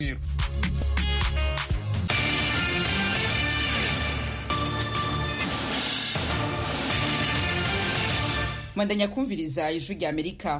mwandanya kumviriza ijwi rya amerika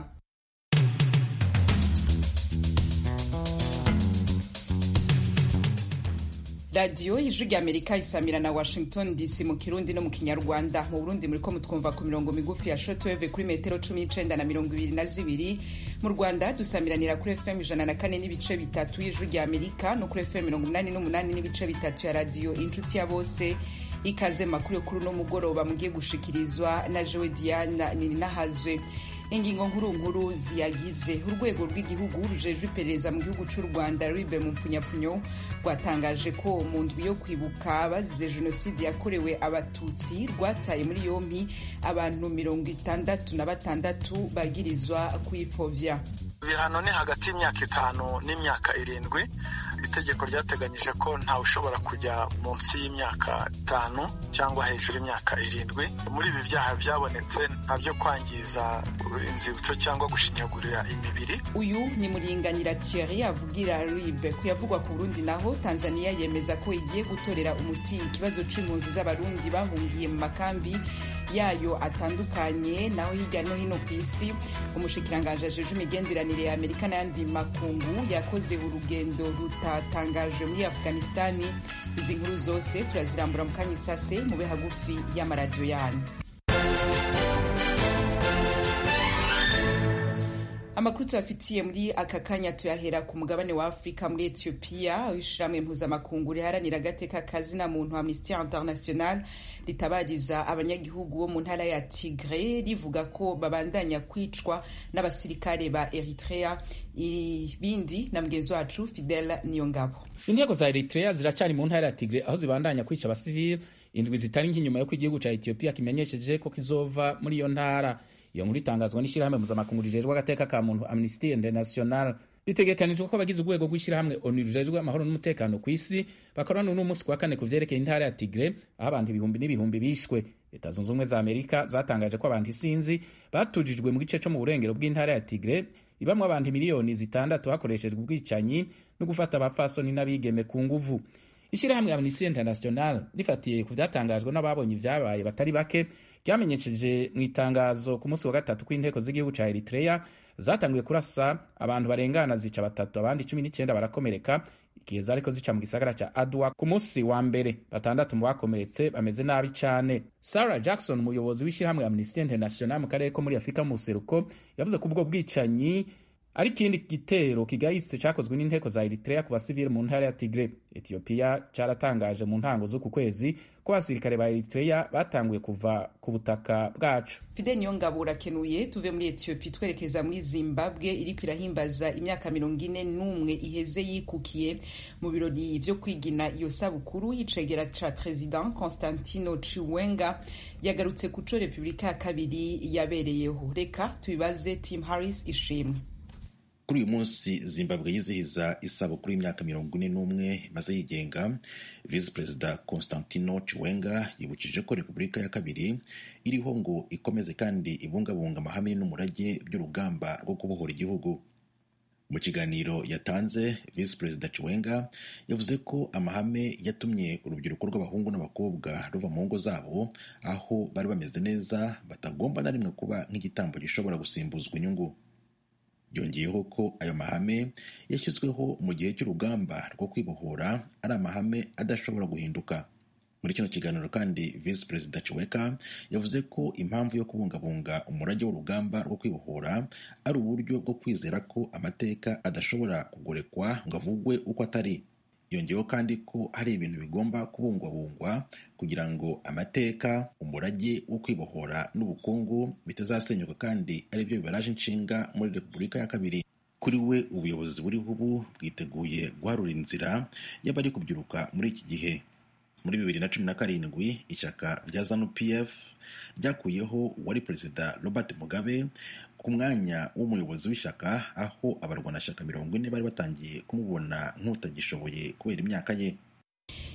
radiyo ijwi rya amerika isamira na washington dc mu kirundi no mu kinyarwanda mu burundi muriko mutwumva ku mirongo migufi ya shortwave kuri metero cumi n'icenda na mirongo ibiri na zibiri mu rwanda dusamiranira kuri fm ijana na kane n'ibice bitatu y'ijwi rya amerika no kuri fm mirongo umunani n'umunani n'ibice bitatu ya radiyo inshuti ya bose ikaze makuru yo kuri uno mugoroba mugiye gushikirizwa na jewe diana nininahazwe ingingo nkuru nkuru ziyagize urwego rw'igihugu rujejwe iperereza mu gihugu cy'u rwanda ribe mu mpfunyapfunyo rwatangaje ko mu ndwi yo kwibuka bazize jenoside yakorewe abatutsi rwataye muri yompi abantu mirongo itandatu na batandatu bagirizwa kuyipfovya ibihano ni hagati y'imyaka itanu n'imyaka irindwi itegeko ryateganyije ko ntawe ushobora kujya munsi y'imyaka itanu cyangwa hejuru y'imyaka irindwi muri ibi byaha byabonetse nta byo kwangiza inzibutso cyangwa gushinyagurira imibiri uyu ni muringanira thierry avugira ribe ku yavugwa ku burundi naho tanzania yemeza ko igiye gutorera umuti ikibazo c'impunzi z'abarundi bahungiye mu makambi yayo atandukanye naho hirya no hino ku isi umushikiranganji ajejwe imigenderanire ya amerika n'ayandi makungu yakoze urugendo rutatangaje muri afghanistani izi nkuru zose turazirambura mu kanya isase mube hagufi y'amaradiyo yanyu amakuru tuyafitiye muri aka kanya tuyahera ku mugabane wa afurika muri etiyopiya aho ishirahamwe mpuzamakungu riharanira agateka kazina muntu amnesty international ritabariza abanyagihugu bo mu ntara ya tigre rivuga ko babandanya kwicwa n'abasirikare ba eritrea ibindi na mugenzi wacu fidel niyongabo intego za eritrea ziracari mu ntara ya tigre aho zibandanya kwica abasivili indwi zitari nk'inyuma y'uko igihugu ca etiyopiya kimenyesheje ko kizova muri iyo ntara iyo nkuru itangazwa n'ishyirahamwe mpuzamakungu rijejwe agateka ka muntu amnesty international bitegekanijwe ko abagize urwego rw'ishyirahamwe onu rujejwe amahoro n'umutekano ku isi bakorana n'umunsi ku wa kane ku vyerekeye intara ya tigre aho abantu ibihumbi n'ibihumbi bishwe leta zunze ubumwe za amerika zatangaje ko abantu isinzi batujijwe mu gice co mu burengero bw'intara ya tigre ibamwo abantu miliyoni zitandatu hakoreshejwe ubwicanyi no gufata abapfasoni n'abigeme ku nguvu ishyirahamwe amnesty international rifatiye ku vyatangajwe n'ababonye ivyabaye batari bake ryamenyesheje mu itangazo ku munsi wa gatatu ko inteko z'igihugu ca eritrea zatanguye kurasa abantu barengana zica batatu abandi cumi n'icyenda barakomereka igihe zariko zica mu gisagara ca adwa ku munsi wa mbere batandatu mu bakomeretse bameze nabi cane sarah jackson umuyobozi w'ishyirahamwe amnesty international mu karere ko muri afurika mu buseruko yavuze ko ubwo bwicanyi ari ikindi gitero kigayitse cakozwe n'inteko za eritrea ku basivili mu ntara ya tigre etiyopiya caratangaje mu ntango z'uku kwezi ko abasirikare ba eritrea batanguye kuva ku butaka bwacu fide niyongabo urakenuye tuve muri etiyopiya twerekeza muri zimbabwe iriko irahimbaza imyaka mirongo ine n'umwe iheze yikukiye mu birori vyo kwigina iyo sabukuru y'icegera ca president constantino chiwenga yagarutse ku co repubulika ya kabiri yabereyeho reka tubibaze tim harris ishimwe kuri uyu munsi zimbabwe yizihiza isabukuru y'imyaka mirongo ine n'umwe imaze yigenga visi perezida constantino chiwenga yibukije ko repubulika ya kabiri iriho ngo ikomeze kandi ibungabunga amahame n'umurage by'urugamba rwo kubohora igihugu mu kiganiro yatanze visi perezida chiwenga yavuze ko amahame yatumye urubyiruko rw'abahungu n'abakobwa ruva mu ngo zabo aho bari bameze neza batagomba na rimwe kuba nk'igitambo gishobora gusimbuzwa inyungu yongeyeho ko ayo mahame yashyizweho mu gihe cy'urugamba rwo kwibohora ari amahame adashobora guhinduka muri kino kiganiro kandi visi perezida chiweka yavuze ko impamvu yo kubungabunga umurage w'urugamba rwo kwibohora ari uburyo bwo kwizera ko amateka adashobora kugorekwa ngo avugwe uko atari yongeyeho kandi ko hari ibintu bigomba kubungwabungwa kugira ngo amateka umurage wo kwibohora n'ubukungu bitazasenyuka kandi ari byo bibaraje inshinga muri repubulika ya kabiri kuri we ubuyobozi buriho ubu bwiteguye guharura inzira y'abari kubyiruka muri iki gihe muri bibiri na cumi na karindwi ishyaka rya zanu pf ryakuyeho uwari perezida robert mugabe ku mwanya w'umuyobozi w'ishyaka aho abarwanashyaka mirongo ine bari batangiye kumubona nk'utagishoboye kubera imyaka ye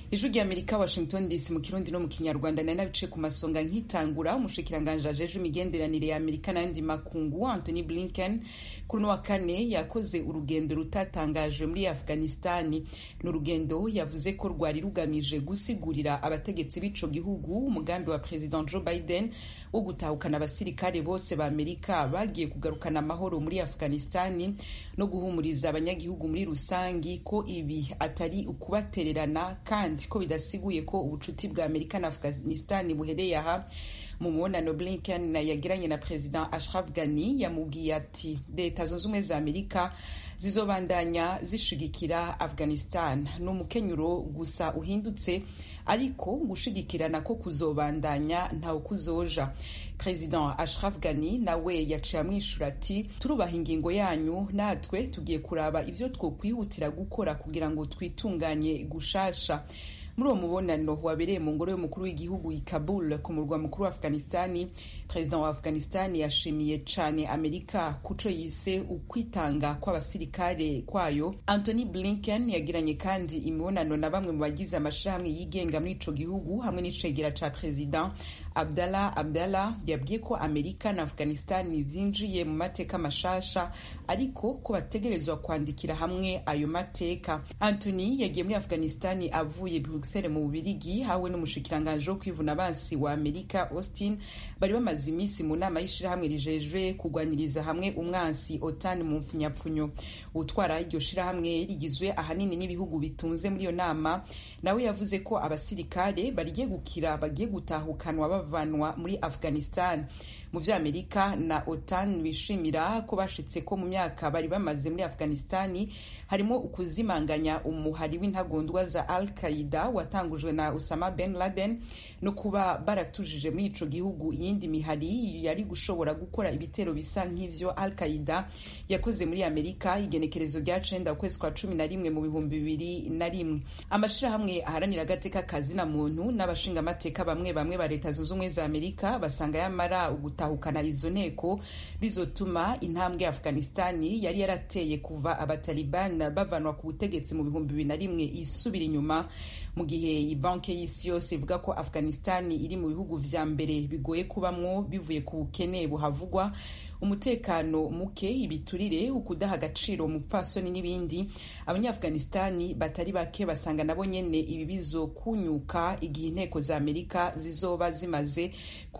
ijwi rya amerika washington dc mu kirundi no mu kinyarwanda nari nabice ku masonga nkitangura umushikiranganji ajeje imigenderanire ya amerika n'ayandi makungu anthony blinken kuri uno wa kane yakoze urugendo rutatangajwe muri afghanistani ni urugendo yavuze ko rwari rugamije gusigurira abategetsi b'ico gihugu umugambi wa president joe biden wo gutahukana abasirikare bose ba amerika bagiye kugarukana amahoro muri afghanistani no guhumuriza abanyagihugu muri rusangi ko ibi atari ukubatererana kandi ko bidasiguye ko ubucuti bwa amerika na afghanistan buhereye aha mu mubonano blinken yagiranye na president ashraf ghani yamubwiye ati leta zunze ubumwe za amerika zizobandanya zishigikira afghanistan ni umukenyuro gusa uhindutse ariko gushigikirana ko kuzobandanya ntawe kuzoja president ashraf ghani nawe yaciye amwishura ati turubaha ingingo yanyu natwe tugiye kuraba ivyo twokwihutira gukora kugira ngo twitunganye gushasha muri uwo mubonano wabereye mu ngoro y'umukuru w'igihugu i kabul ku murwa mukuru wa afghanistani perezida wa afghanistani yashimiye cane amerika kuco yise ukwitanga kw'abasirikare kwayo anthony blinken yagiranye kandi imibonano na bamwe mu bagize amashirahamwe yigenga muri ico gihugu hamwe n'icegera ca perezida abdallah abdallah yabwiye ko amerika na afghanistani vyinjiye mu mateka mashasha ariko ko bategerezwa kwandikira hamwe ayo mateka anthony yagiye muri afghanistani avuye bruxelles mu bubirigi hawe n'umushikiranganji wo kwivuna abansi wa amerika austin bari bamaze iminsi mu nama y'ishirahamwe rijejwe kugwaniriza hamwe umwansi otan mu mpfunyapfunyo utwara iryo shirahamwe rigizwe ahanini n'ibihugu bitunze muri iyo nama nawe yavuze ko abasirikare bagiye gukira bagiye gutahukanwa bavanwa muri afghanistan mu vyo amerika na otan bishimira ko bashitse ko mu myaka bari bamaze muri afghanistani harimo ukuzimanganya umuhari w'intagondwa za al qaida watangujwe na usama ben laden no kuba baratujije muri ico gihugu iyindi mihari yari gushobora gukora ibitero bisa nk'ivyo al qaida yakoze muri amerika igenekerezo rya cenda ukwezi kwa cumi na rimwe mu bihumbi bibiri na rimwe amashirahamwe aharanira agateka kazina muntu n'abashingamateka bamwe bamwe ba leta zunze ubumwe za amerika basanga yamara gutahukana izo nteko bizotuma intambwe ya afghanistani yari yarateye kuva abataliban bavanwa ku butegetsi mu bihumbi bibiri na rimwe isubira inyuma mu gihe banki y'isi yose ivuga ko afghanistani iri mu bihugu vya mbere bigoye kubamwo bivuye ku bukene buhavugwa umutekano muke ibiturire ukudaha agaciro umupfasoni n'ibindi abanyaafghanistani batari bake basanga nabo nyene ibi bizokunyuka igihe inteko za amerika zizoba zimaze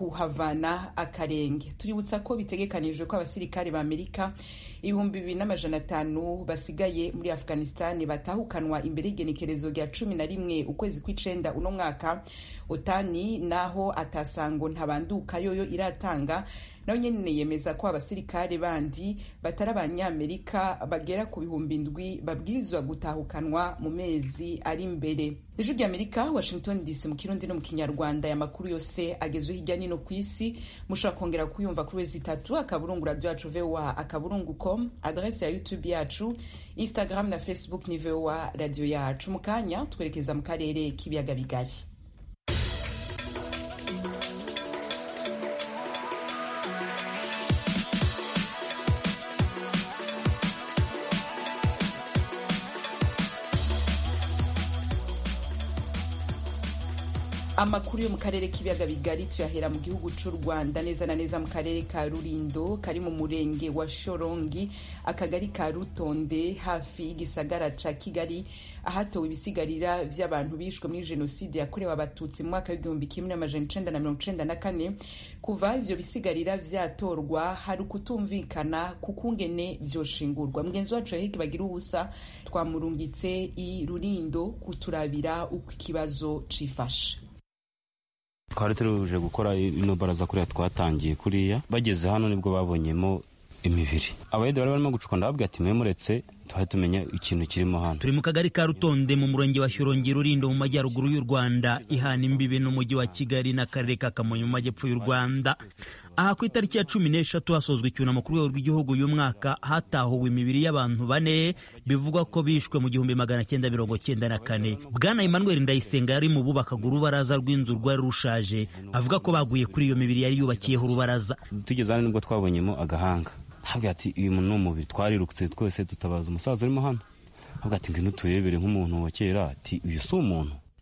kuhavana akarenge tuributsa ko bitegekanijwe ko abasirikare ba amerika ibihumbi bibiri n'amajana atanu basigaye muri afghanistani batahukanwa imbere y'igenekerezo rya cumi na rimwe ukwezi kw'icenda uno mwaka otani naho atasango ntabanduka yoyo iratanga nayo nyene yemeza ko abasirikare bandi batari abanyamerika bagera ku bihumbi indwi babwirizwa gutahukanwa mu mezi ari imbere ijwi ry'amerika washington dc mu kirundi no mu kinyarwanda aya makuru yose agezwe hirya nino ku isi mushobora kongera kuyumva kuri wezi itatu akaburungu radio yacu voa akaburungu com adrese ya youtube yacu instagram na facebook ni voa radio yacu mu kanya twerekeza mu karere k'ibiyaga bigari amakuru yo mu karere k'ibiyaga bigari tuyahera mu gihugu cy'u rwanda neza na neza mu karere ka rurindo kari mu murenge wa shorongi akagari ka rutonde hafi y'igisagara ca kigali ahatowe ibisigarira vy'abantu bishwe muri jenoside yakorewe abatutsi mu mwaka w'igihumbi kimwe n'amajana icenda na mirongo icenda na kane kuva ivyo bisigarira vyatorwa hari ukutumvikana kukungene vyoshingurwa mugenzi wacu yahiki bagira ubusa twamurungitse i rurindo kuturabira uko ikibazo cifashe twari turuje gukora ino baraza kuriya twatangiye kuriya bageze hano nibwo babonyemo imibiri abayede bari barimo gucuka ndababwira ati mwe muretse tuhe tumenya ikintu kirimo hano turi mu kagari ka rutonde mu murenge wa shyorongi rurindo mu majyaruguru y'u rwanda ihana imbibi n'umujyi wa kigali n'akarere ka kamonyi mu majyepfo y'u rwanda aha ku itariki ya cumi n'eshatu hasozwa icyunamo ku rwego rw'igihugu uyu mwaka hatahuwe imibiri y'abantu bane bivugwa ko bishwe mu gihumbi magana cyenda mirongo cyenda na kane bwana emmanuel ndayisenga yari mu bubakaga urubaraza rw'inzu rwari rushaje avuga ko baguye kuri iyo mibiri yari yubakiyeho urubaraza tugeze hano nibwo twabonyemo agahanga ntabwo ati uyu muntu ni umubiri twarirutse twese dutabaza umusaza urimo hano ntabwo ati ngwino turebere nk'umuntu wa kera ati uyu si umuntu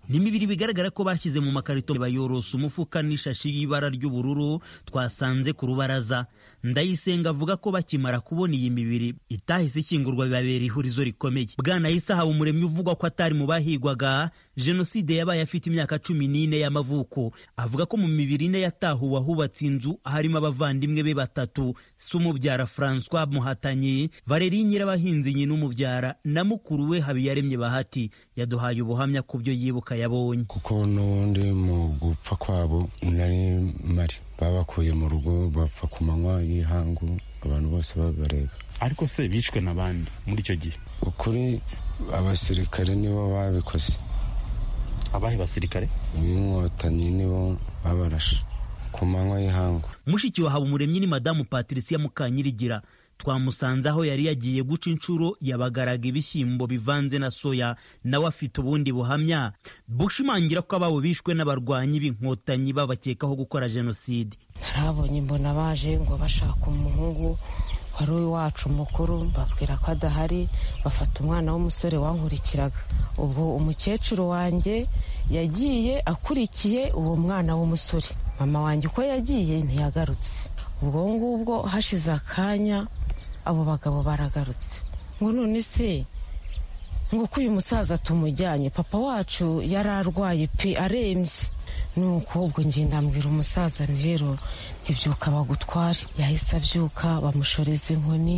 ni imibiri bigaragara ko bashyize mu makarito bayorosa umufuka n'ishashi y'ibara ry'ubururu twasanze ku rubaraza ndayisenga avuga ko bakimara kubona iyi mibiri itahise ikingurwa bibabera ihurizo rikomeye bwana isa haba umuremyi uvugwa ko atari mu bahigwaga jenoside yabaye afite imyaka cumi n'ine y'amavuko avuga ko mu mibiri ine yatahuwe ahubatse inzu harimo abavandimwe be batatu se umubyara francois muhatanyi valeri nyirabahinzi nyina umubyara na mukuru we habiyaremye bahati yaduhaye ubuhamya ku byo yibuka yabonye kuko n'ubundi mu gupfa kwabo nari mari babakuye mu rugo bapfa ku manywa y'ihangu abantu bose babareba ariko se bishwe n'abandi muri icyo gihe ukuri abasirikare nibo babikoze abahe basirikare b'inkotanyi nibo babarashe ku manywa y'ihangu mushiki wa habumuremyi ni madamu patricia mukanyirigira twamusanze aho yari yagiye guca inshuro yabagaraga ibishyimbo bivanze na soya nawe afite ubundi buhamya bushimangira ko ababo bishwe n'abarwanyi b'inkotanyi babakekaho gukora jenoside narabonye mbona baje ngo bashaka umuhungu wari uwacu mukuru mbabwira ko adahari bafata umwana w'umusore wankurikiraga ubwo umukecuru wanjye yagiye akurikiye uwo mwana w'umusore mama wanjye uko yagiye ntiyagarutse ubwo ngubwo hashize akanya abo bagabo baragarutse ngo none se ngo ko uyu musaza tumujyanye papa wacu yari arwaye pe arembye nuko ubwo ngenda mbwira umusaza rero ntibyuka bagutware yahise abyuka bamushoreza inkoni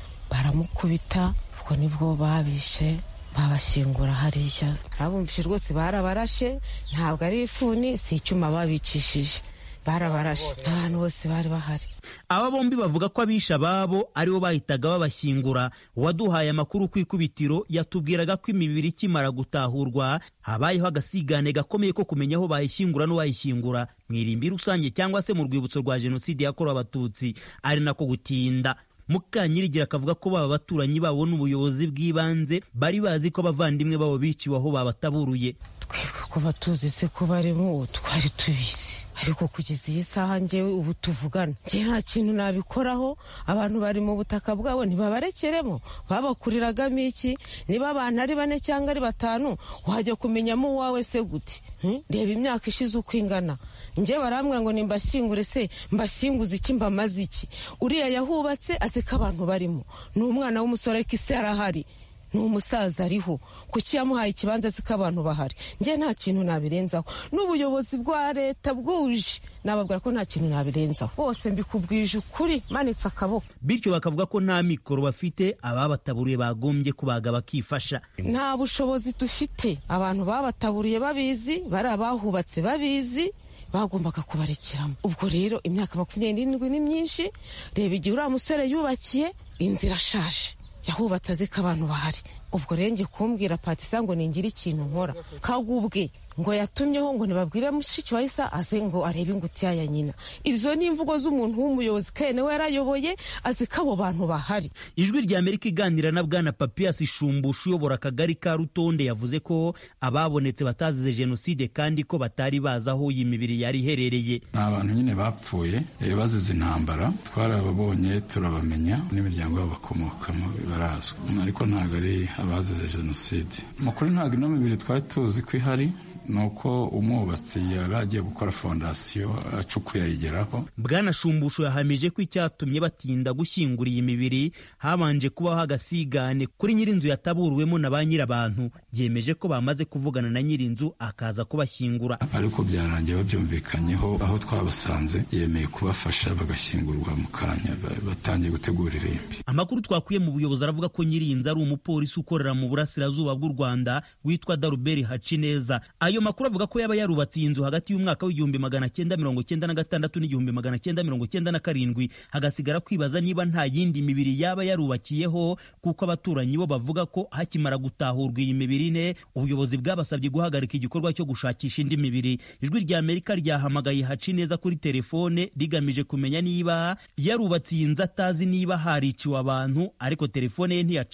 baramukubita ubwo nibwo babishe babashyingura hariya abumvise rwose barabarashe ntabwo ari ifuni si icyuma babicishije barabarashe abantu bose bari bahari aba bombi bavuga ko abisha ababo aribo bahitaga babashyingura uwaduhaye amakuru ku ikubitiro yatubwiraga ko imibiri ikimara gutahurwa habayeho agasigane gakomeye ko kumenya aho bayishyingura n'uwayishyingura mu irimbi rusange cyangwa se mu rwibutso rwa jenoside yakorewe abatutsi ari nako gutinda mukanyirigira akavuga ko baba baturanyi babo n'ubuyobozi bw'ibanze bari bazi ko abavandimwe babo biciwe aho babataburuye twebwe ko batuzi se ko barimo twari tubizi ariko kugeza iyi saha ngewe ubu tuvugana njye nta kintu nabikoraho abantu bari mu butaka bwabo ntibabarekeremo babakuriragamo iki niba abantu ari bane cyangwa ari batanu wajya kumenyamo uwawe se gute reba imyaka ishize uko ingana njye barambwira ngo nimbashyingure se mbashyinguze iki mbamaze iki uriya yahubatse azi ko abantu barimo ni umwana w'umusore ariko isi yarahari ni umusaza ariho kuki yamuhaye ikibanza azi ko abantu bahari njye nta kintu nabirenzaho n'ubuyobozi bwa leta bwuje nababwira ko nta kintu nabirenzaho bose mbikubwije ukuri manitse akaboko bityo bakavuga ko nta mikoro bafite ababataburiye bagombye kubaga bakifasha nta bushobozi dufite abantu babataburiye babizi bari abahubatse babizi bagombaga kubarekeramo ubwo rero imyaka makumyabiri n'irindwi ni myinshi reba igihe uriya musore yubakiye inzu irashaje yahubatse azi ko abantu bahari ubwo rero ngiye kumbwira patisa ngo ningire ikintu nkora kagubwe ngo yatumyeho ngo ntibabwire mushiki wa isa aze ngo arebe ingutiya ya nyina izo ni imvugo z'umuntu w'umuyobozi kandi nawe yarayoboye azi ko abo bantu bahari ijwi rya amerika iganira na bwana papiyasi shumbusha uyobora akagari ka rutonde yavuze ko ababonetse batazize jenoside kandi ko batari bazi aho iyi mibiri yari iherereye ni abantu nyine bapfuye bazize intambara twarababonye turabamenya n'imiryango yabo bakomokamo barazwi ariko ntabwo ari abazize jenoside mu kuri ntabwo ino mibiri twari tuzi ko ihari ni uko umwubatsi yari agiye gukora fondasiyo acukuye ayigeraho bwana shumbusho yahamije ko icyatumye batinda gushyingura iyi mibiri habanje kubaho agasigane kuri nyir'inzu yataburuwemo na ba nyir'abantu yemeje ko bamaze kuvugana na nyir'inzu akaza kubashyingura ariko byarangiye babyumvikanyeho aho twabasanze yemeye kubafasha bagashyingurwa mu kanya batangiye gutegura irimbi amakuru twakuye mu buyobozi aravuga ko nyir'inzu ari umupolisi ukorera mu burasirazuba bw'u rwanda witwa daruberi hacineza ayo makuru avuga ko yaba yarubatse iyi nzu hagati y'umwaka w'igihumbi magana cyenda mirongo cyenda na gatandatu n'igihumbi magana cyenda mirongo cyenda na karindwi hagasigara kwibaza niba nta yindi mibiri yaba yarubakiyeho kuko abaturanyi bo bavuga ko hakimara gutahurwa iyi mibiri ine ubuyobozi bwabasabye guhagarika igikorwa cyo gushakisha indi mibiri ijwi rya amerika ryahamagaye haci neza kuri telefone rigamije kumenya niba yarubatse iyi nzu atazi niba hariciwe abantu ariko telefone ye ntiyacamo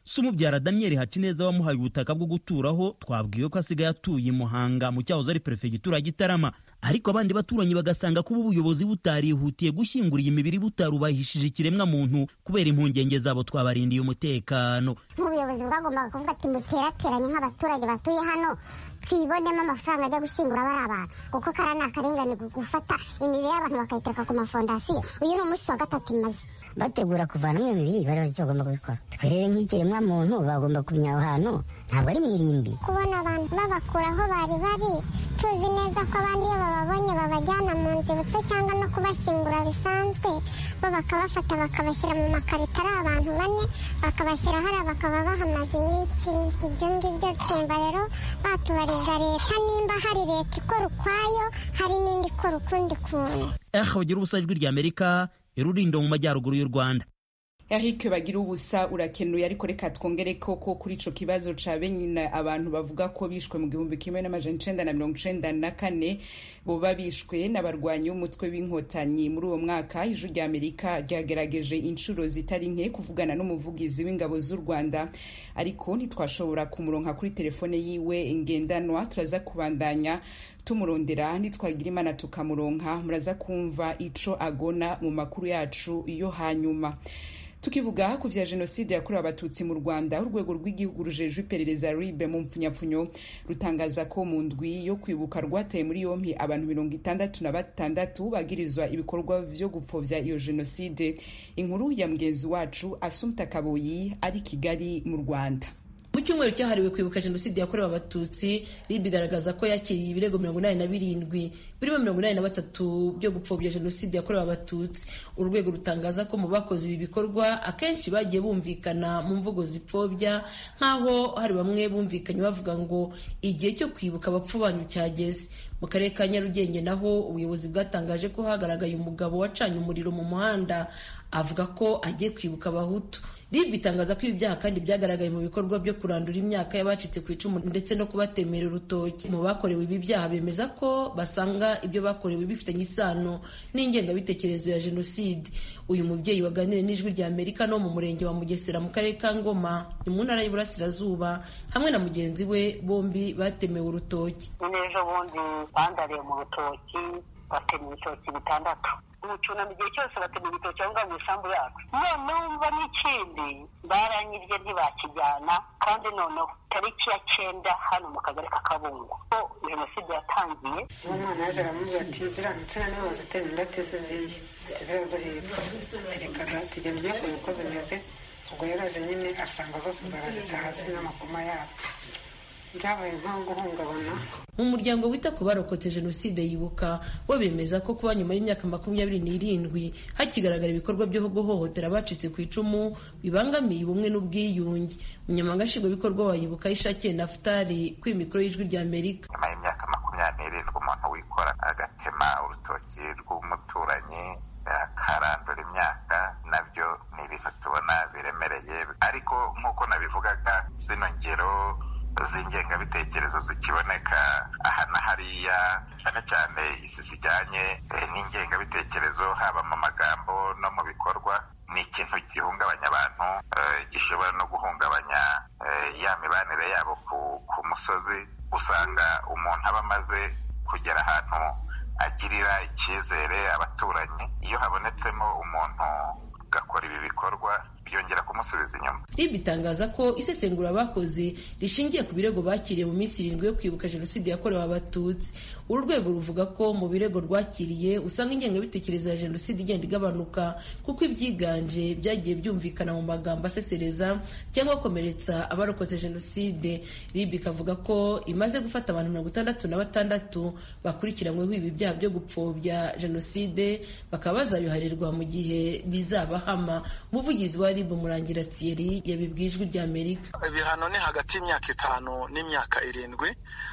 se umubyara daniel hacineza wamuhaye ubutaka bwo guturaho twabwiwe ko asigaye atuye i muhanga mu cyahoze ari perefegitura ya gitarama ariko abandi baturanyi bagasanga kuba ubuyobozi butarihutiye gushyingura iyi mibiri butarubahishije ikiremwa muntu kubera impungenge zabo twabarindiye umutekano nk'ubuyobozi bwagombaga kuvuga ati muterateranye nk'abaturage batuye hano twibonemo amafaranga ajya gushyingura bari abantu kuko kariya ni akarengane gufata imibiri y'abantu bakayitereka ku mafondasiyo uyu ni umunsi wa gatatu imaze bategura kuvanamo iyo mibiri bari bazi icyo bagomba kubikora twe rero nk'ikiremwa muntu bagomba kumenya aho hantu ntabwo ari mu irimbi kubona abantu babakura aho bari bari tuzi neza ko abandi iyo bababonye babajyana mu nzibutso cyangwa no kubashyingura bisanzwe bo bakabafata bakabashyira mu makarito ari abantu bane bakabashyira hariya bakaba bahamaze iminsi ibyo ngibyo twumva rero batubariza leta nimba hari leta ikora ukwayo hari n'indi ikora ukundi kuntu eh bagira ubusa ijwi rya amerika irurindo mu majyaruguru y'u rwanda Eric bagira ubusa urakenuye ariko reka twongere koko kuri ico kibazo ca benyine abantu bavuga ko bishwe mu gihumbi kimwe n'amajana icenda na mirongo icenda na kane boba bishwe n'abarwanyi b'umutwe w'inkotanyi muri uwo mwaka ijwi rya amerika ryagerageje inshuro zitari nke kuvugana n'umuvugizi w'ingabo z'u rwanda ariko ntitwashobora kumuronka kuri telefone yiwe ngendanwa turaza kubandanya tumurondera nitwagira imana tukamuronka muraza kumva ico agona mu makuru yacu yo hanyuma tukivuga ku vya jenoside yakorewe abatutsi mu rwanda urwego rw'igihugu rujejwe iperereza ribe mu mpfunyapfunyo rutangaza ko mu ndwi yo kwibuka rwataye muri yompi abantu mirongo itandatu na batandatu bagirizwa ibikorwa vyo gupfovya iyo jenoside inkuru ya mugenzi wacu asumta kaboyi ari kigali mu rwanda mu cyumweru cyahariwe kwibuka jenoside yakorewe abatutsi rib igaragaza ko yakiriye ibirego mirongo inani na birindwi birimo mirongo inani na batatu byo gupfobya jenoside yakorewe abatutsi uru rwego rutangaza ko mu bakoze ibi bikorwa akenshi bagiye bumvikana mu mvugo zipfobya nk'aho hari bamwe bumvikanye bavuga ngo igihe cyo kwibuka abapfu banyu cyageze mu karere ka nyarugenge naho ubuyobozi bwatangaje ko hagaragaye umugabo wacanye umuriro mu muhanda avuga ko agiye kwibuka abahutu rib itangaza ko ibi byaha kandi byagaragaye mu bikorwa byo kurandura imyaka y'abacitse ku icumu ndetse no kubatemera urutoki mu bakorewe ibi byaha bemeza ko basanga ibyo bakorewe bifitanye isano n'ingengabitekerezo ya jenoside uyu mubyeyi waganiriye n'ijwi rya amerika no mu murenge wa mugesera mu karere ka ngoma ni mu ntara y'uburasirazuba hamwe na mugenzi we bombi batemewe urutoki n'ejo bundi bandariye mu rutoki batema ibitoki bitandatu umucunamo igihe cyose batema ibitoki aho ngaho mu isambu yacu none wumva n'ikindi baranyibye ntibakijyana kandi noneho tariki ya cyenda hano mu kagari ka kabungo ko jenoside yatangiye umwana yaje aramubwira ati ziriya nsina nibo bazitera indate ze ziye ziriya zo hepfo terekaga tugenda ugiye kureba uko zimeze ubwo yaraje nyine asanga zose zaranditse hasi n'amakoma yabyo byabaye nko guhungabana mu muryango wita ku barokotse jenoside yibuka bo bemeza ko kuba nyuma y'imyaka makumyabiri n'irindwi hakigaragara ibikorwa byo guhohotera abacitse ku icumu bibangamiye ubumwe n'ubwiyunge umunyamabanga nshingwabikorwa wa yibuka ishakiye nafutari kuri mikoro y'ijwi rya amerika nyuma y'imyaka makumyabiri n'irindwi umuntu wikora agatema urutoki rw'umuturanyi akarandura imyaka nabyo ni ibintu tubona biremereye ariko nk'uko nabivugaga zino ngero z'ingengabitekerezo zikiboneka aha na hariya cyane cyane izi zijyanye n'ingengabitekerezo haba mu magambo no mu bikorwa ni ikintu gihungabanya abantu gishobora no guhungabanya ya mibanire yabo ku musozi usanga umuntu aba amaze kugera ahantu agirira icyizere abaturanyi iyo habonetsemo umuntu ugakora ibi bikorwa byongera kumusubiza inyuma rib itangaza ko isesengura bakoze rishingiye ku birego bakiriye mu minsi irindwi yo kwibuka jenoside yakorewe abatutsi uru rwego ruvuga ko mu birego rwakiriye usanga ingengabitekerezo ya jenoside igenda igabanuka kuko ibyiganje byagiye byumvikana mu magambo asesereza cyangwa akomeretsa abarokotse jenoside rib ikavuga ko imaze gufata abantu mirongo itandatu na batandatu bakurikiranyweho ibi byaha byo gupfobya jenoside bakaba bazabiharirwa mu gihe bizabahama umuvugizi wa rib murangira thierry yabibwiye ijwi rya amerika ibihano ni hagati y'imyaka itanu n'imyaka irindwi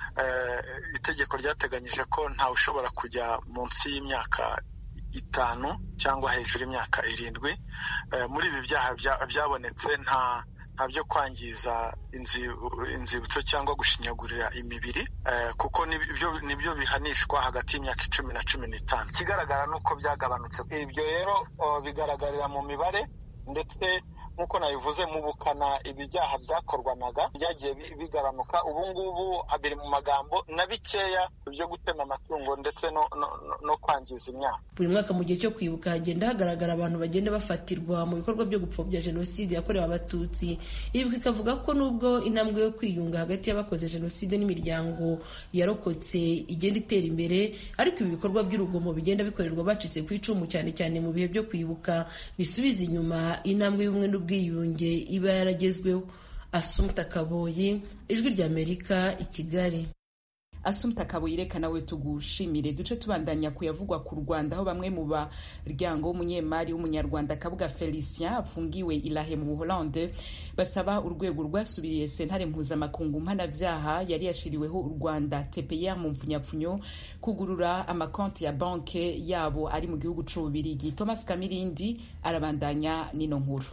itegeko ryateganyije ko ntawe ushobora kujya munsi y'imyaka itanu cyangwa hejuru y'imyaka irindwi muri ibi byaha byabonetse nta nta byo kwangiza inzibutso cyangwa gushinyagurira imibiri kuko nibyo bihanishwa hagati y'imyaka icumi na cumi n'itanu ikigaragara ni uko byagabanutse ibyo rero bigaragarira mu mibare ndetse nk'uko nabivuze mu bukana ibi byaha byakorwanaga byagiye bigabanuka ubu ngubu biri mu magambo na bikeya byo gutema amatungo ndetse no, no, no kwangiza imyaka buri mwaka mu gihe cyo kwibuka hagenda hagaragara abantu bagenda bafatirwa mu bikorwa byo gupfobya jenoside yakorewe abatutsi ibuka ikavuga ko nubwo intambwe yo kwiyunga hagati y'abakoze jenoside n'imiryango yarokotse igenda itera imbere ariko ibi bikorwa by'urugomo bigenda bikorerwa bacitse ku icumu cyane cyane mu bihe byo kwibuka bisubiza inyuma intambwe y'ubumwe n'ubwiyunge iba yaragezweho asumta kaboyi ijwi ry'amerika i kigali asumta kaboyireka nawe tugushimire duce tubandanya kuyavugwa ku rwanda aho bamwe mu baryango w'umunyemari w'umunyarwanda kabuga felicien afungiwe ilahe mu buholande basaba urwego rwasubiriye sentare mpuzamakungu mpanabyaha yari yashiriweho u rwanda tpr mu mfunyapfunyo kugurura amakonti ya banke yabo ari mu gihugu c'ububirigi thomas kamirindi arabandanya n'ino nkuru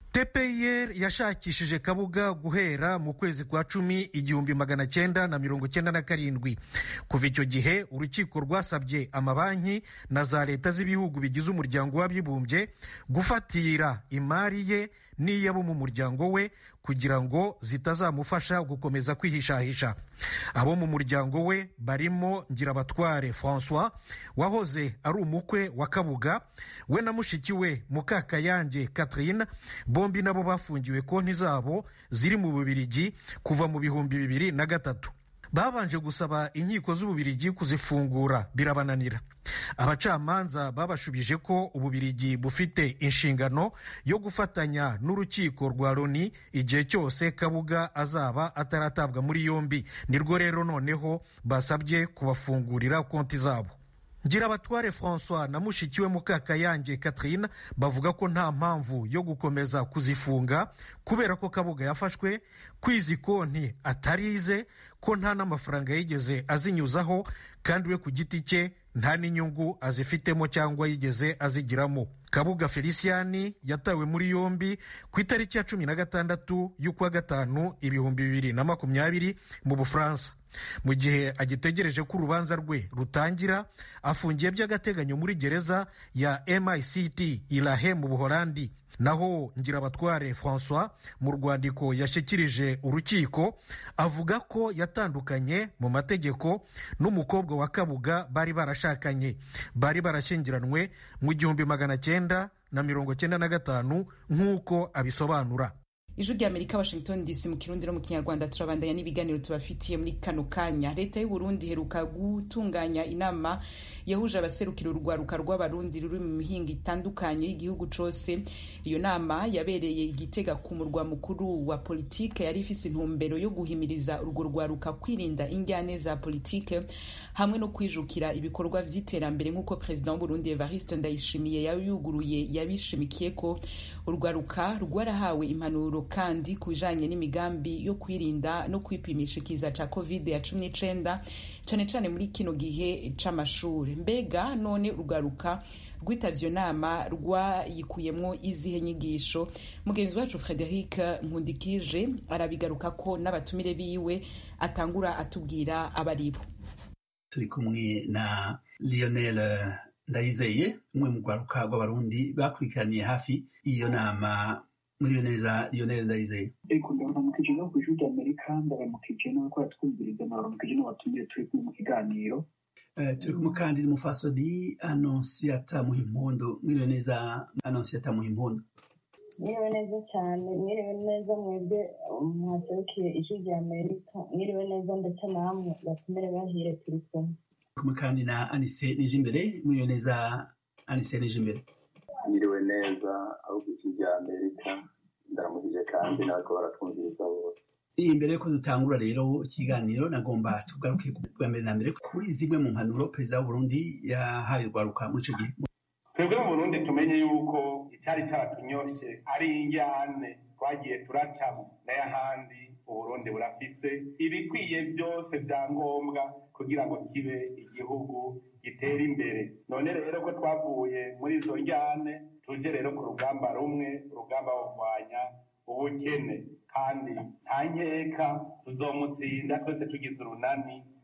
tpir yashakishije kabuga guhera mu kwezi kwa cumi igihumbi magana cyenda na mirongo cyenda na karindwi kuva icyo gihe urukiko rwasabye amabanki na za leta z'ibihugu bigize umuryango w'abibumbye gufatira imari ye n'iy'abo mu muryango we kugira ngo zitazamufasha gukomeza kwihishahisha abo mu muryango we barimo ngirabatware francois wahoze ari umukwe wa kabuga we na mushiki we mukakayange catherine bombi nabo bafungiwe konti zabo ziri mu bubirigi kuva mu bihumbi bibiri na gatatu babanje gusaba inkiko z'ububirigi kuzifungura birabananira abacamanza babashubije ko ububirigi bufite inshingano yo gufatanya n'urukiko rwa loni igihe cyose kabuga azaba ataratabwa muri yombi nirwo rero noneho basabye kubafungurira konti zabo ngirabatware francois na mushiki we mukakayange catherine bavuga ko nta mpamvu yo gukomeza kuzifunga kubera ko kabuga yafashwe kwizi konti atarize ko nta n'amafaranga yigeze azinyuzaho kandi we ku giti cye nta n'inyungu azifitemo cyangwa yigeze azigiramo kabuga feliciani yatawe muri yombi ku itariki ya cumi na gatandatu y'ukwa gatanu ibihumbi bibiri na makumyabiri mu bufaransa mu gihe agitegereje ko urubanza rwe rutangira afungiye by'agateganyo muri gereza ya mict irahe mu buholandi naho ngirabatware francois mu rwandiko yashyikirije urukiko avuga ko yatandukanye mu mategeko n'umukobwa wa kabuga bari barashakanye bari barashyingiranywe mu gihumbi magana cyenda na mirongo cyenda na gatanu nk'uko abisobanura ijwi ry'amerika washington dc mu kirundi no mu kinyarwanda turabandanya n'ibiganiro tubafitiye muri kano kanya leta y'u burundi iheruka gutunganya inama yahuje abaserukira urwaruka rw'abarundi ruri mu mihinga itandukanye y'igihugu cose iyo nama yabereye igitega ku murwa mukuru wa politike yari ifise intumbero yo guhimiriza urwo rwaruka kwirinda injyane za politike hamwe no kwijukira ibikorwa vy'iterambere nk'uko perezida w'uburundi evariste ndayishimiye yayuguruye yabishimikiye ko urwaruka rwarahawe impanuro kandi ku bijanye n'imigambi yo kwirinda no kwipimisha ikiza ca covid ya cumi n'icenda cane cane muri kino gihe c'amashure mbega none urwaruka rwitavye iyo nama rwayikuyemwo izihe nyigisho mugenzi wacu frederic nkundikije arabigaruka ko n'abatumire biwe atangura atubwira abaribo turi kumwe na lionel ndayizeye umwe mu rwaruka rw'abarundi bakurikiraniye hafi iyo nama muri neza lionel ndayizeye ego ndaramukije no ku ijwi ry'amerika ndaramukije n'abakora twumviriza ndaramukije n'abatumiye turi kumwe mu kiganiro turi kumwe kandi n'umufasoni anonsiyata muhimpundu mwiriwe neza anonsiyata muhimpundu mwiriwe neza cyane mwiriwe neza mwebwe mwaserukiye ijwi ry'amerika mwiriwe neza ndetse namwe batumire bahire turi kumwe kumwe kandi na anise nije imbere mwiriwe neza anise nije imbere mwiriwe neza aho ku ijwi ry'amerika ndaramukije kandi n'abako baratwumviriza bose imbere yuko dutangura rero ikiganiro nagomba tugaruke bwa mbere na mbere kuri zimwe mu mpanuro perezida w'uburundi yahaye urwaruka muri icyo gihe twebwe mu burundi tumenye yuko icyari cyaratunyoshe ari injyane twagiye turacamo n'ayahandi uburundi burafise ibikwiye byose bya ngombwa kugira ngo kibe igihugu gitera imbere none rero ko twavuye muri izo njyane tuje rero ku rugamba rumwe urugamba wo kurwanya ubukene kandi nta nkeka tuzomutsinda twese tugize urunani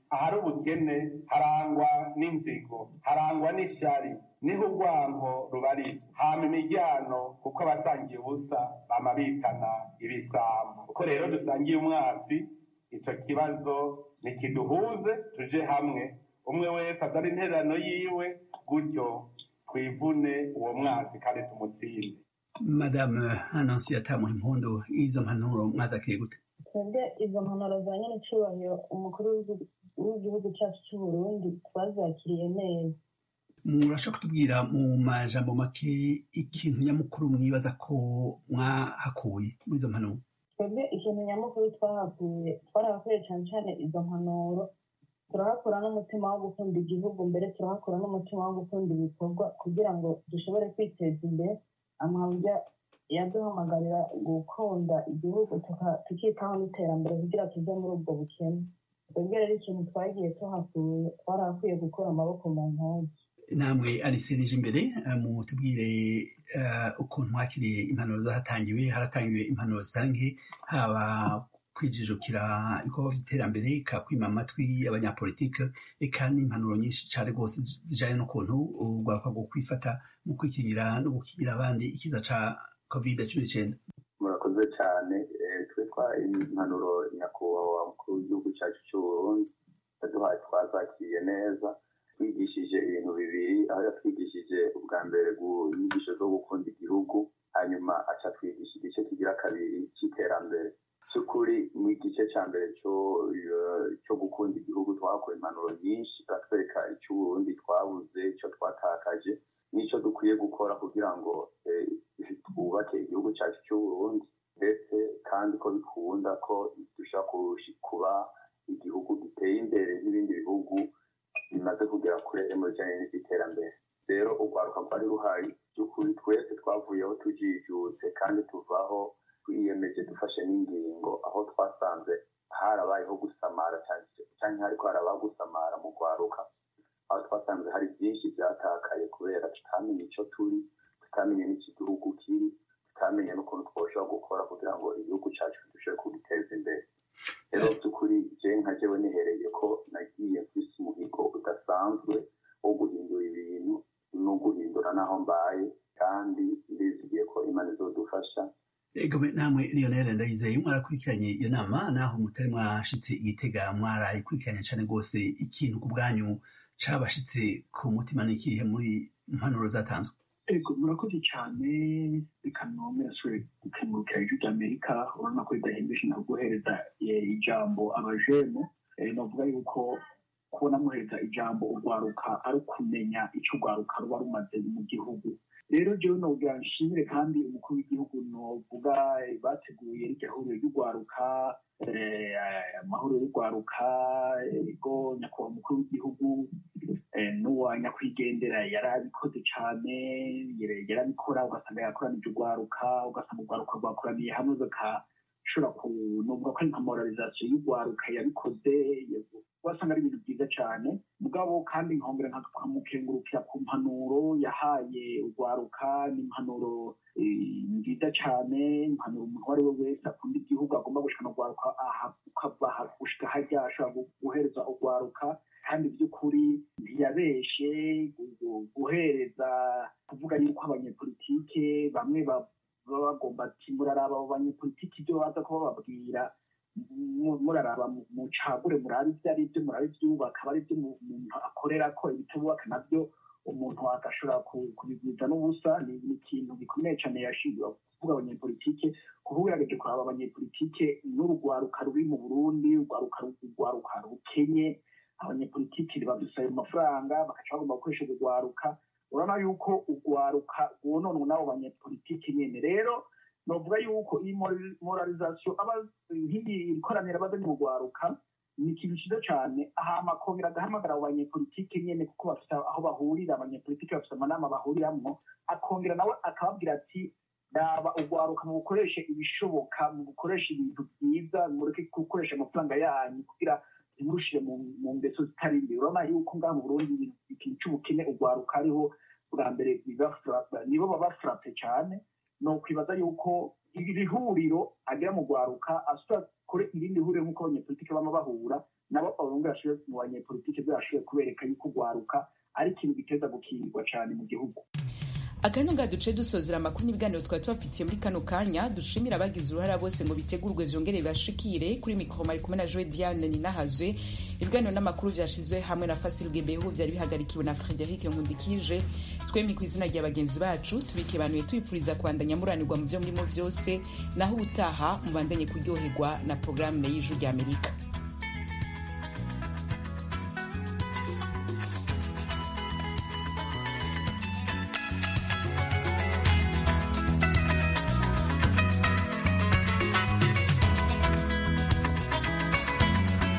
ahari ubukene harangwa n'inzigo harangwa n'ishyari niho urwango rubarizwa hama imiryango kuko abasangiye ubusa bama bitana ibisambo kuko rero dusangiye umwasi ico kibazo ntikiduhuze tuje hamwe umwe wese azana intererano yiwe gutyo twivune uwo mwasi kandi tumutsinde madame anonsiyata muhimpundu izo mpanuro mwazakiriye gute twebwe izo mpanuro za nyine cyubahiro umukuru w'igihugu cyacu cy'u Burundi twazakiriye neza murashaka kutubwira mu majambo make ikintu nyamukuru mwibaza ko mwahakuye muri izo mpanuro twebwe ikintu nyamukuru twahakuye twarahakuye cyane cyane izo mpanuro turahakura n'umutima wo gukunda igihugu mbere turahakura n'umutima wo gukunda ibikorwa kugira ngo dushobore kwiteza imbere amahanga yaduhamagarira gukunda igihugu tukitaho n'iterambere kugira tuve muri ubwo bukene twebwe rero ikintu twagiye tuhakuye twarahakuye gukura amaboko mu ntoki namwe ariserije imbere mutubwire ukuntu mwakiriye impanuro zahatangiwe haratangiwe impanuro zitange haba kwijijukira ibikorwa by'iterambere kakwima amatwi abanyapolitike eka n'impanuro nyinshi cyane rwose zijyanye n'ukuntu urwakwa rwo kwifata mu kwikingira no gukingira abandi ikiza ca covid cumi n'icyenda murakoze cyane twe twa impanuro nyakubahwa mukuru w'igihugu cyacu cy'uburundi yaduhaye twazakiriye neza twigishije ibintu bibiri aho yatwigishije ubwa mbere inyigisho zo gukunda igihugu hanyuma aca twigisha igice kigira kabiri cy'iterambere cy'ukuri mu gice cya mbere cyo gukunda igihugu twakora impanuro nyinshi batwereka icyo uburundi twabuze icyo twatakaje n'icyo dukwiye gukora kugira ngo twubake igihugu cyacu cy'uburundi ndetse kandi ko bikunda ko dushobora kuba igihugu giteye imbere n'ibindi bihugu bimaze kugera kure mu bijyanye n'iterambere rero urwaruka rwari ruhari by'ukuri twese twavuyeho tujijutse kandi tuvaho twiyemeje dufashe n'ingingo aho twasanze harabayeho gusamara cyane ariko harabaho gusamara mu rwaruka aho twasanze hari byinshi byatakaye kubera tutamenye icyo turi tutamenye n'iki gihugu kiri tutamenye n'ukuntu twoshobora gukora kugira ngo igihugu cyacu dushobore kugiteza imbere rero by'ukuri je nka jewe nihereye ko nagiye mfise umuhigo udasanzwe wo guhindura ibintu no guhindura n'aho mbaye kandi ndizigiye ko imana izodufasha ego namwe lionel ndayizeye mwarakurikiranye iyo nama naho mutari mwashitse igitega mwarayikurikiranye cyane rwose ikintu ku bwanyu cabashitse ku mutima n'ikihe muri mpanuro zatanzwe ego murakoze cyane reka nome yashoboye gukemurukira ijwi ry'amerika urabona ko ridahembeshe na guhereza ijambo abajene navuga yuko kubona muhereza ijambo urwaruka ari ukumenya icyo urwaruka ruba rumaze mu gihugu rero jewe nogira nshimire kandi umukuru w'igihugu novuga bateguye rirya huriro ry'urwaruka amahuriro y'urwaruka ego nyakubahwa umukuru w'igihugu n'uwa nyakwigendera yari abikoze cyane yarabikora ugasanga yakoranije urwaruka ugasanga urwaruka rwakoraniye hamwe bagashobora kunuvuga ko ari nka moralizasiyo y'urwaruka yabikoze wasanga ari ibintu byiza cyane mugabo kandi nkongera nkamukengurukira ku mpanuro yahaye urwaruka n'impanuro nziza cyane impanuro umuntu uwo ari we wese akunda igihugu agomba gushikana urwaruka ukava gushika harya ashobora guhereza urwaruka kandi by'ukuri ntiyabeshe guhereza kuvuga yuko abanyepolitike bamwe baba bagomba ati muraraba abo banyepolitike ibyo baza kuba bababwira muraraba mucagure murabe ibyo ari byo murabe ibyubaka aba ari byo umuntu akorera ko ibitubaka nabyo umuntu agashobora kubigwiza n'ubusa ni ikintu gikomeye cyane yashinzwe kuvuga abanyepolitike kuba ugerageje kuraba abanyepolitike n'urugwaruka ruri mu burundi urwaruka rukenye abanyepolitike badusaba amafaranga bagaca bagomba gukoresha urugwaruka urabona yuko urwaruka rwononwe n'abo banyepolitike nyine rero novuga yuko iyi moralizasiyo nk'iyi ikoraniro abazanye mu rwaruka ni ikintu cyiza cyane ahama akongera agahamagara abo banyepolitike nyine kuko bafite aho bahurira abanyepolitike bafite amanama bahuriramwo akongera nawe akababwira ati raba urwaruka mu gukoresha ibishoboka mu gukoresha ibintu byiza mureke gukoresha amafaranga yanyu kugira ntimurushire mu ngeso zitari imbere urabona yuko ngaha mu burundi ikintu cy'ubukene urwaruka ariho bwa mbere nibo baba furape cyane ni ukwibaza yuko iri huriro agira mu rwaruka asubira kure irindi huriro nk'uko abanyepolitike bama bahura nabo abahungu bashoboye mu banyepolitike byashoboye kubereka yuko urwaruka ari ikintu giteza gukingirwa cyane mu gihugu akanya nga duce dusozera amakuru n'ibiganiro twari tubafitiye muri kano kanya dushimira abagize uruhara bose ngo bitegurwe vyongere bibashikire kuri mikoro mari kumwe na joe diane ninahazwe ibiganiro n'amakuru vyashizwe hamwe na fasil gebehu vyari bihagarikiwe na frederic nkundikije twemye ku izina rya bagenzi bacu tubikebanuye tubipfuriza kwandanya muranirwa mu vyo murimo vyose naho ubutaha mubandanye kuryoherwa na porogaramu y'ijwi ry'amerika